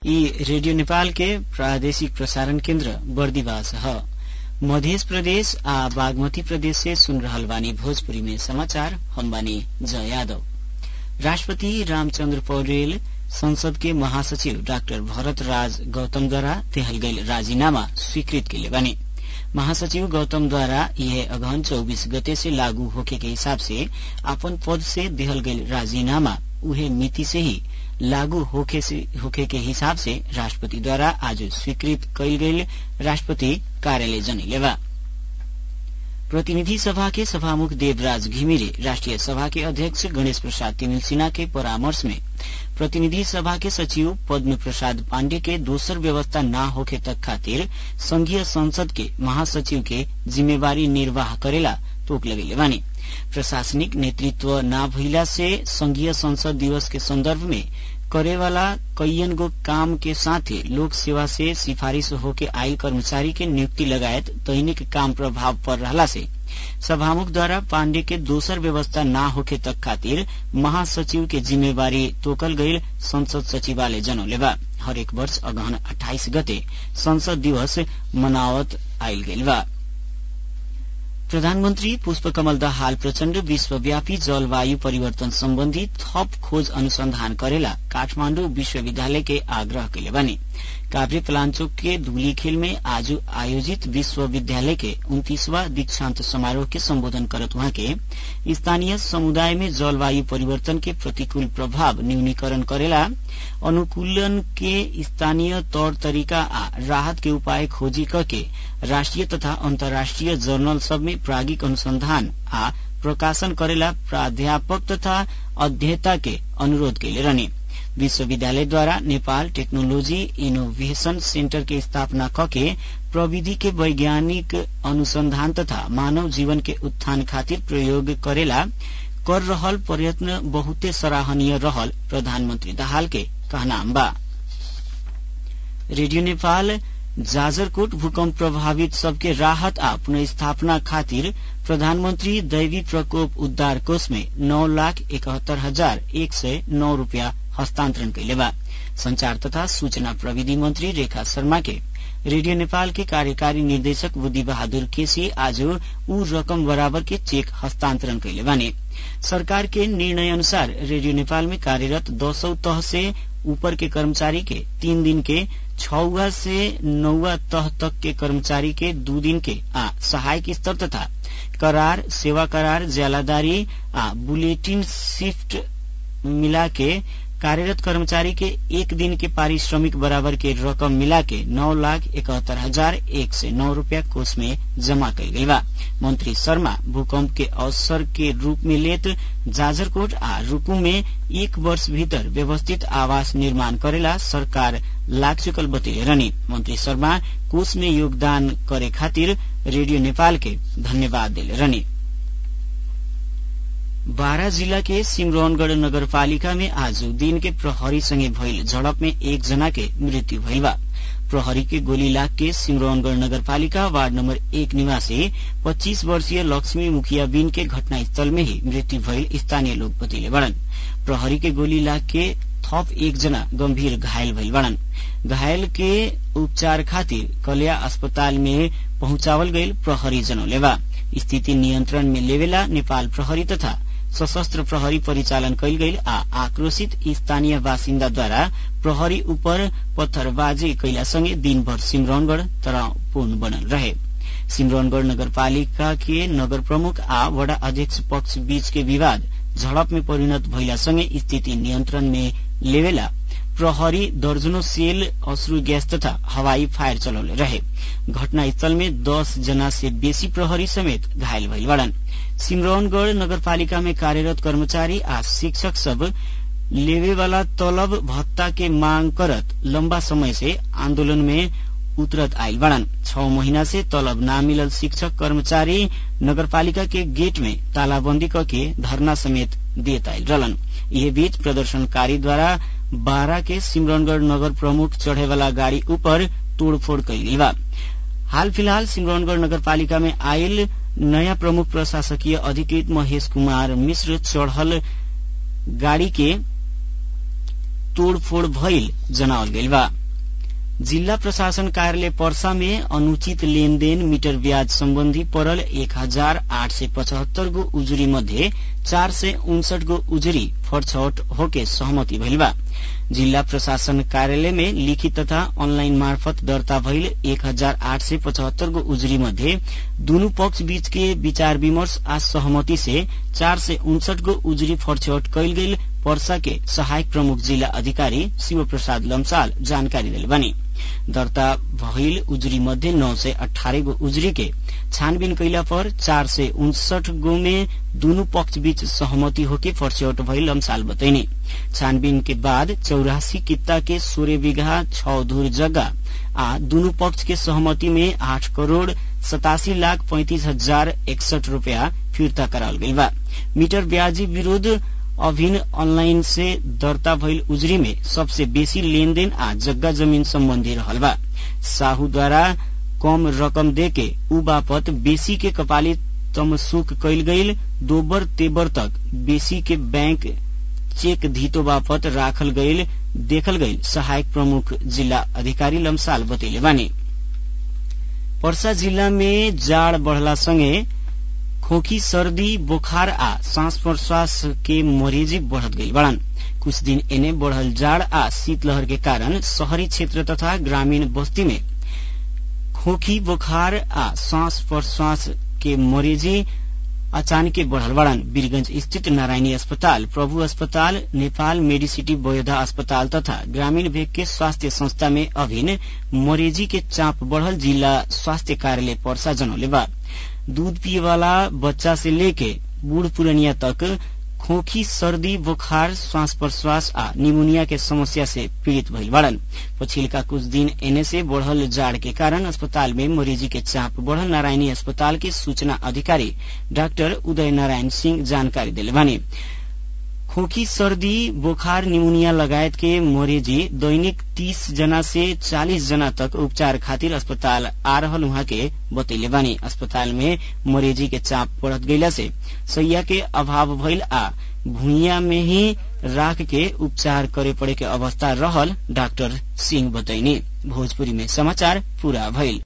यी रेडियो नेपाल के प्रादेशिक प्रसारण केन्द्र बर्दिवास ह मध्य प्रदेश आ बागमती प्रदेश से सुन रहल बानी भोजपुरी में समाचार हम बानी जय यादव राष्ट्रपति रामचन्द्र पौडेल संसद के महासचिव डाक्टर भरत राज गौतमद्वारा देहल गईल राजीनामा स्वीकृत कैले बानी महासचिव गौतमद्वारा यह अगहन चौबीस गते से लागू होखे के हिसाब से अपन पद से देहल गईल राजीनामा उहे मिति से ही लागू होखे, से, होखे के हिसाब से राष्ट्रपति द्वारा आज स्वीकृत कैल गईल राष्ट्रपति कार्यालय जनैलेवा प्रतिनिधि सभा के सभामुख देवराज घिमिरे राष्ट्रिय सभा के अध्यक्ष गणेश प्रसाद तिमिल सिन्हा के परामर्श में प्रतिनिधि सभा के सचिव पद्म प्रसाद पाण्डे के दोसर व्यवस्था न होखे तक खातिर संघीय संसद के महासचिव के जिम्मेवारी निर्वाह करेला तोक लगेले बानी प्रशासनिक नेतृत्व न भइला से संघीय संसद दिवस के संदर्भ में करेवाला कैयन गो काम के साथे लोक सेवा से सिफारिश होके आयल कर्मचारी के नियुक्ति लगायत दैनिक काम प्रभाव पर रहला से सभामुख द्वारा पाण्डे के दोसर व्यवस्था न होखे तक खातिर महासचिव के जिम्मेवारी तोकल गईल संसद सचिवालय जनौलेबा हरेक वर्ष अगहन अठाइस गते संसद दिवस मनावत आयल गईल बा प्रधानमन्त्री पुष्पकमल दाहाल प्रचण्ड विश्वव्यापी जलवायु परिवर्तन सम्बन्धी थप खोज अनुसंधान करेला काठमाण्डु विश्वविद्यालय के आग्रह कैले बानी काभ्रे पलाञ्चोक के धूलीखेल में आज आयोजित विश्वविद्यालय के उन्तीसवा दीक्षान्त समारोह के सम्बोधन करत वहाँ के स्थानीय समुदाय में जलवायु परिवर्तन के प्रतिकूल प्रभाव न्यूनीकरण करेला अनुकूलन के स्थानीय तौर तरीका आ राहत के उपाय खोजी करके राष्ट्रिय तथा अन्तर्राष्ट्रिय जर्नल सब में प्रागिक अनुसंधान आ प्रकाशन करेला प्राध्यापक तथा अध्येता के अनुरोध कैले रहने विश्वविद्यालय द्वारा नेपाल टेक्नोलॉजी इनोवेशन सेन्टर के स्थापना कके प्रविधि के वैज्ञानिक अनुसंधान तथा मानव जीवन के उत्थान खातिर प्रयोग करेला कर रहल प्रयत्न बहुते सराहनीय रहल प्रधानमन्त्री दाहाल के कहनाम बा रेडियो नेपाल जाजरकोट भूकंप प्रभावित सबके राहत आ पुनर्स्थापना खातिर प्रधानमन्त्री दैवी प्रकोप उद्धार कोष में नौ लाख इकहत्तर हजार एक सय नौ रूपियाँ हस्तान्तरण कैले बा संचार तथा सूचना प्रविधि मंत्री रेखा शर्मा के रेडियो नेपाल के कार्यकारी निर्देशक बुद्धि बहादुर केसी आज ऊ रकम बराबर के चेक हस्तांतरण कैले बाने सरकार के निर्णय अनुसार रेडियो नेपाल में कार्यरत दसौं तह से ऊपर के कर्मचारी के तीन दिन के छौवा से नौवा तह तक के कर्मचारी के दू दिन के आ सहायक स्तर तथा करार सेवा करार ज्यालादारी आ बुलेटिन शिफ्ट मिला के कार्यरत कर्मचारी के एक दिन के पारिश्रमिक बराबर के रकम मिला के नौ लाख इकहत्तर हजार एक सय नौ रूपियाँ कोष में जमा कल गई बा मंत्री शर्मा भूकंप के अवसर के रूप में लेत जाजरकोट आ रूकू में एक वर्ष भीतर व्यवस्थित आवास निर्माण करेला सरकार लाग चुकल बतैले रहनी मंत्री शर्मा कोष में योगदान करे खातिर रेडियो नेपाल के धन्यवाद दिले रहनी बारा जिला के सिमरौनगढ़ नगरपालिका में आज दिन के प्रहरी संगे भइल झड़प में एक जना के मृत्यु भइल बा प्रहरी के गोली लाग के सिमरौनगढ़ नगरपालिका वार्ड नंबर एक निवासी 25 वर्षीय लक्ष्मी मुखिया बिन के घटनास्थल में ही मृत्यु भइल स्थानीय लोग बतैले बड़न प्रहरी के गोली लाग के थप एक जना गंभीर घायल भइल बड़न घायल के उपचार खातिर कलिया अस्पताल में पहुंचावल गईल प्रहरी जनौलेवा स्थिति नियन्त्रण में लेवेला नेपाल प्रहरी तथा सशस्त्र प्रहरी परिचालन कैल गईल आ आक्रोशित स्थानीय बासिन्दाद्वारा प्रहरी उपर पत्थरबाजी कैला सँगै दिनभर सिमरौनगढ़ तनावपूर्ण बनल रहे सिमरौनगढ़ नगरपालिका के नगर प्रमुख आ वडा अध्यक्ष पक्ष बीच के विवाद झड़प में परिणत भइला सँगै स्थिति नियन्त्रण में लेवेला प्रहरी दर्जनों सेल अश्रु गैस तथा हवाई फायर चलौले रहे घटनास्थल में दस जना से बेसी प्रहरी समेत घायल भइल बड़न सिमरौनगढ़ नगरपालिका में कार्यरत कर्मचारी आ शिक्षक सब लेवे वाला तलब भत्ता के मांग करत लंबा समय से आंदोलन में उतरत आयल बड़न छ महीना से तलब ना मिलल शिक्षक कर्मचारी नगरपालिका के गेट में तालाबंदी करके धरना समेत देत आयल रहलन यह बीच प्रदर्शनकारी द्वारा बारा के सिमरौनगढ़ नगर प्रमुख चढ़े वाला गाड़ी ऊपर तोड़फोड़ कैली बा हाल फिलहाल सिमरौनगढ़ नगरपालिका में आयल नयाँ प्रमुख प्रशासकीय अधिकृत महेश कुमार मिश्र चढ़ल गाड़ी के तोड़फोड़ भइल जनावल गइल बा जिल्ला प्रशासन कार्यालय पर्सा में अनुचित लेनदेन मीटर ब्याज सम्बन्धी परल एक हजार आठ सय पचहत्तर गो उजुरी मध्ये चार सय उनसठ गो उजुरी फरछौट होके सहमति भइल बा जिल्ला प्रशासन कार्यालय में लिखित तथा अनलाइन मार्फत दर्ता भइल एक हजार आठ सय पचहत्तर गो उजुरी मध्ये दुनु पक्ष बीच के विचार विमर्श आ सहमति से चार सय उनसठ गो उजुरी फरछौट कैल गेल पर्सा के सहायक प्रमुख जिल्ला अधिकारी शिव प्रसाद लम्साल जानकारी दिले बनी दर्ता भइल उजुरी मध्ये नौ सय अठारह गो उजुरी के छानबीन कैला पर चार सय उनसठ गो में दुनु पक्ष बीच सहमति होके फर्स्यौट भइल लम्साल बतैनी छानबीन के बाद चौरासी कित्ता के सोह्र बीघा छ धुर जग्गा आ दुनु पक्ष के सहमति में आठ करोड़ सतासी लाख पैंतिस हजार एकसठ रूपियाँ फिर्ता कराल गइल बा मीटर ब्याजी विरूद्ध अभिन्न अनलाइन से दर्ता भइल उजरी में सबसे बेसी लेनदेन आ जग्गा जमीन सम्बन्धी रहल बा साहूद्वारा कम रकम देके उ बापत बेसी के कपाली तमसुक कैल गईल दोबर तेबर तक बेसी के बैंक चेक धीतो बापत राखल गईल देखल गईल सहायक प्रमुख जिल्ला अधिकारी लम्साल बतैले बानी पर्सा जिल्ला में जाड़ बढ़ला सँगै खोखी सर्दी बोखार आ सांस प्रश्वास के मरीजी बढ़त गई बड़न कुछ दिन एने बढ़ल जाड़ आ शीतलहर के कारण शहरी क्षेत्र तथा ग्रामीण बस्ती में खोखी बोखार आ सांस प्रश्वास के मरीजी अचानक बढ़ल बड़न वीरगंज स्थित नारायणी अस्पताल प्रभु अस्पताल नेपाल मेडिसिटी बोयधा अस्पताल तथा ग्रामीण भेग के स्वास्थ्य संस्था में अभिन्न मरीजी के चाप बढ़ल जिला स्वास्थ्य कार्यालय पर्सा जनौले बा दूध पिए वाला बच्चा से लेके बूढ़ पुरनिया तक खोखी सर्दी बुखार श्वास प्रश्वास आ निमोनिया के समस्या से पीड़ित भइल बाड़न पछिल्का कुछ दिन एने से बढ़ल जाड़ के कारण अस्पताल में मरीजी के चाप बढ़ल नारायणी अस्पताल के सूचना अधिकारी डाक्टर उदय नारायण सिंह जानकारी दिले बानी खोखी सर्दी बोखार निमोनिया लगायत के मरीजी दैनिक तीस जना से चालीस जना तक उपचार खातिर अस्पताल आ रहल उहाँ के बतैले बानी अस्पताल में मरीजी के चाप बढ़त गईला से सैया के अभाव भइल आ भूइया में ही राख के उपचार करे पड़े के अवस्था रहल डाक्टर सिंह बतैनी भोजपुरी में समाचार पूरा भइल